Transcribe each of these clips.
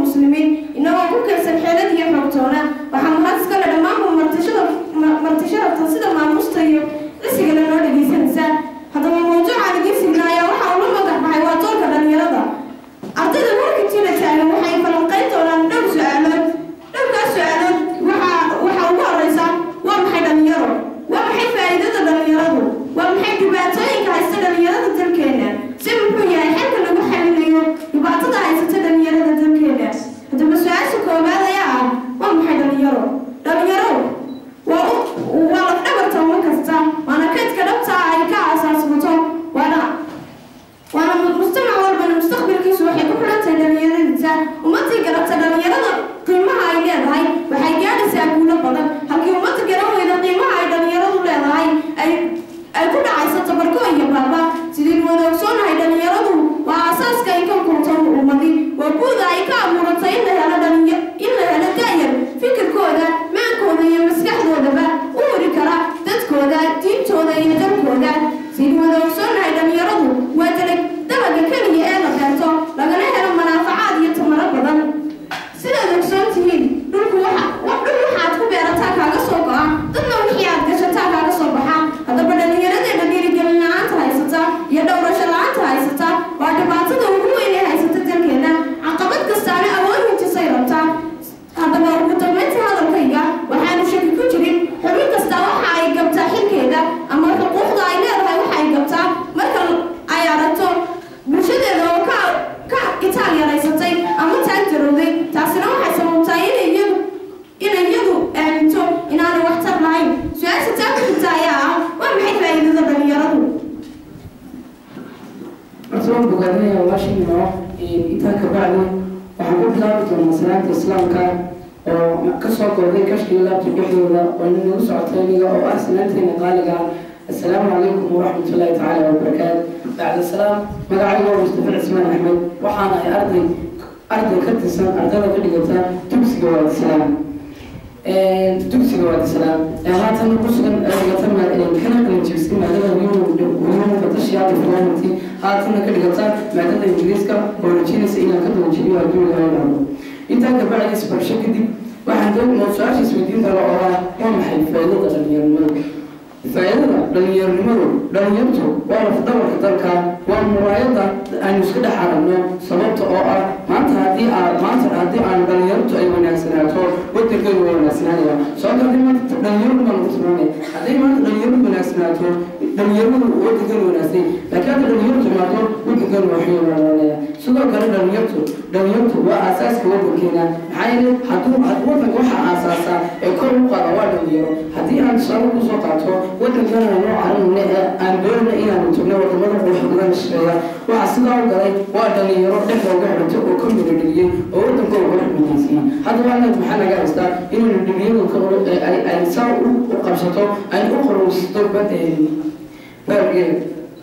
muslimiin inagoo ku keensan xeelad iyo xoogtoona waxaa mahad iskale dhammaanba martishada martisharafta sida maamusta iyo cisiga lanoo dhegaysanaysaa haddaba mawduuca dhegaysigna ayaa waxa uu la magac baxay waa doorka dhalinyarada ardayda marka jira taagan waxay falanqayn doonaan dhowr su-aalood dhowrkaas su-aalood waxaa waxaa ugu horeysa waa maxay dhalinyaro waa maxay faa'iidada dhalinyaradu waa maxay dhibaatooyinka haysta dhalinyarada dalkeena si muxuu yahay xalka lagu xalinayo dhibaatada haysata dhalinyarada dalkeena haddaba su-aasha koowaad ayaa ah waa maxay dhalinyaro dhalinyaro waa u waa lafdhabarta uma kasta waana kaydka dhabta ah ay ka aasaasmato waana waana mujtamac walbana mustaqbalkiisu waxay ku xidhan tahay dhalinyaradiisa ummadii garabta dhalinyarada qiimaha ay leedahay waxay gaadhaysaa guulo badan halkii ummadda garan weyda qiimaha ay dhalinyaradu leedahay ay ay ku dhacayso tabarko iyo baaba sidii wada ogsoonahay dhalinyaradu waa aasaaska ay ka kunto ummadi waa buuda ay ka abuuratay in la helo dhalinya in la helo daayar fikirkooda maankooda iyo maskaxdoodaba u hori kara dadkooda diintooda iyo dalkooda sidii wada ogsoonahay dhalinyaradu waa dalag dalaga keliya ee la beerto lagana helo manaafacaad iyo tamaro badan sidaad ogsoon tihiin dhulku waxa dhul waxaad ku beerataa kaaga soo go'a dadna wixii aad gashataa kaaga soo baxa haddaba dhallinyaradeena dhiirigelin la-aanta haysata iyo dhowrasho la-aanta haysata waa dhibaatada ugu weyn ee haysata dalkeena caqabad kastaana awood hintisay rabtaa haddaba ugu dambeyntii hadalkayga waxaanu shaki ku jirin xubin kasta waxa ay gabtaa xilkeeda ama xuquuqda ay leedahay waxa ay gabtaa marka ay aragto bulshadeeda oo ka ka itaal yaraysatay ama taag jarowday taasina waxay sababtaa inay iyadu inay iyadu aaminto inaanay waxtar lahayn su-aasha taa ku xigta ayaa ah waa maxay faa'iidada dhalinyaradu horta waan bogaadinaya walaashayno intaa ka bacdi waxaan ku bilaabi doonaa salaanta islaamka oo kasoo kooday kashkii laabta dhexdooda oo ninagu socotay aniga oo ah salaanteena qaaliga ah assalaamu calaykum waraxmat ullahi tacaala wabarakaatu bacda salaam magacayga waa mustafa cismaan axmed waxaana ay arday arday ka tirsan ardada ka dhigata dugsiga waadi salaam dugsiga waadi salaam haatan ku sugan dhigata kana qalin jibisay maadada wiyuhu fatashiyaada filaanti haatanna ka dhigata maadada ingiriiska oo rajinaysa inaan ka dawajibiyo hadduu ilahay dhahdo intaa kabacdi isbarsho kadib waxaan doon su-aasha isweydiin kara oo ah waa maxay faa'iidada dhalinyaronimada faa'iidada dhalinyaronimadu dhalinyartu waa lafdabarka dalka waa muraayada aynu iska dhex aragno sababta oo ah maanta haddii aa maanta haddii aan dhalinyartu ay wanaagsanaato wadankeenu waa wanaagsananaya sababta haddii maanta dhalinyaradu baan ugu tilmaamay haddii maanta dhalinyaradu wanaagsanaato dhalinyaradu wadankeenu wanaagsan laakiin hadda dhalinyartu imaato wadankeenu waa xiyoo wanaanaya sidoo kale dhalinyartu dhalinyartu waa aasaaska wadankeena maxaa yeelay hadduu wadanka waxaa aasaasaa ee kor u qaada waa dhalinyaro haddii aan tusaale kusoo qaato wadankana noo caranayna ee aan doonayna inaanu tagno wadamada qurux badan shaqeeya waxaa sidaa u galay waa dhalinyaro dhexda uga xidhatay oo ka mida dheliyey oo wadankooda uga xidhmaysiiyey haddaba anaga maxaa naga haystaa inaynu dheliyadu ay saa u qabsato ay u qorowsato baargeeda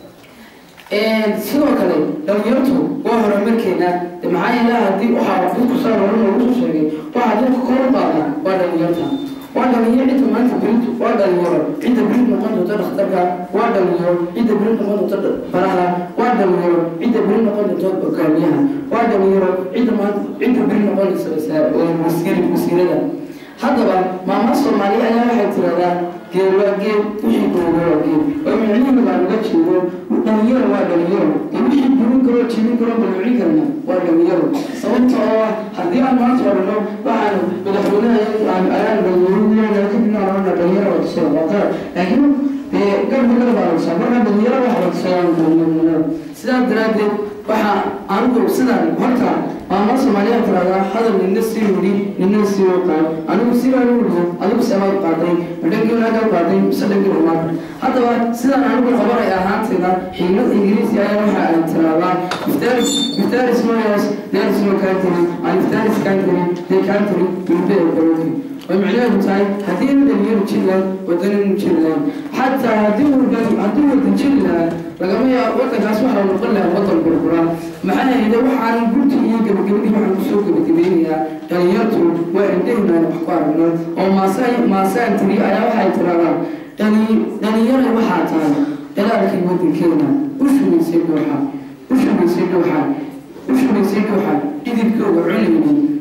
sidoo kale dhalinyartu waa horumarkeena maxaa yeele haddii waxaa dadku saa hore noogu soo sheegay waxaa dadku kor u qaada waa dhalinyarta waa dhalinyaro cidda maanta beritu waa dhalinyaro cidda berid noqon doonta dhakhtarka waa dhalinyaro cidda berid noqon doonta baraha waa dhalinyaro cidda berid noqon doonta hogaamiyaha waa dhalinyaro cidda maanta cidda berid noqonaysa wasiir wasiirada haddaba maama soomaali ayaa waxay tiraahdaa geel waa geel wixii googo waa geel oo micnihiina baan uga jeedo dhalinyaro waa dhalinyaro ee wixii burin karoo jibin karoo balwicin karna waa dhalinyaro sababta oo ah haddii aan maanta odhano waxaan madaxweynaha ayaan dhalinyaro kadibna odhana dhalinyaro waa tusada waa qalad laakiin garba kale baa lagsaa marka dhalinyaro waxa la tusayaan dhalinyaro sidaas daraaddeed waxaa anigu sidaan horta maama soomaaliya tiraahdaa hadal nina sii wuri nina sii waqaan anigu sidaan u wuriyo adigu sebaad qaaday madhankii nagaa qaaday mise dhankii rumaad haddaba sidaan anigu qabanay ahaantayda xigmad ingiriisi ayaa waxa ay tiraahdaa iftaris iftaris mayos there is no country and iftaris country they country will be a country way macnaheedu tahay haddii ina dhalinyaro jiri lahayn wadaninu jiri lahayn xataa haddii wadan haddii wadan jiri lahaa lagama yaabo wadankaas waxaa noqon lahaa wadan burburaa maxaa yeelay waxaan gurti iyo gabagabadii waxaan kusoo gabagabeynayaa dhalinyartu waa indhehinaan wax ku aragno oo maasaan maasaan tiri ayaa waxay tiraahdaa dhali dhalinyaro waxaa tahay dhalaalkii wadankeena u shugaysay dhuuxa u shugaysay dhuuxa u shugaysay dhuuxa idibkooga cunaynin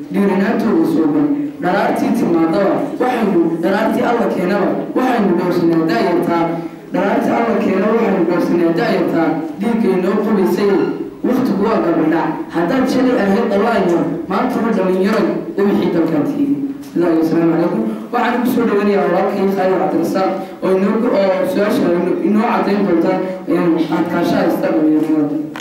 dhiirinaantooda suuban dharaartii timaadaba waxaynu dharaartii alla keenaba waxaynu dhowrsanaa daayartaa dharaartii alla keena waxaynu dhowrsanaa daayartaa dhiiggaynoo qubaysay waktigu waa gabadhac haddaad shalay ahayd dhallaayo maantaba dhalinyaroy ubixii dalkaan tiidi sidaa asalaamu calaykum waxaan ugu soo dhawanayaa walaalkay khaalid cabdirasaaq oo inoo oo su-aasha inoo cadayn doonta adkaashaha ista dhalinyarnimada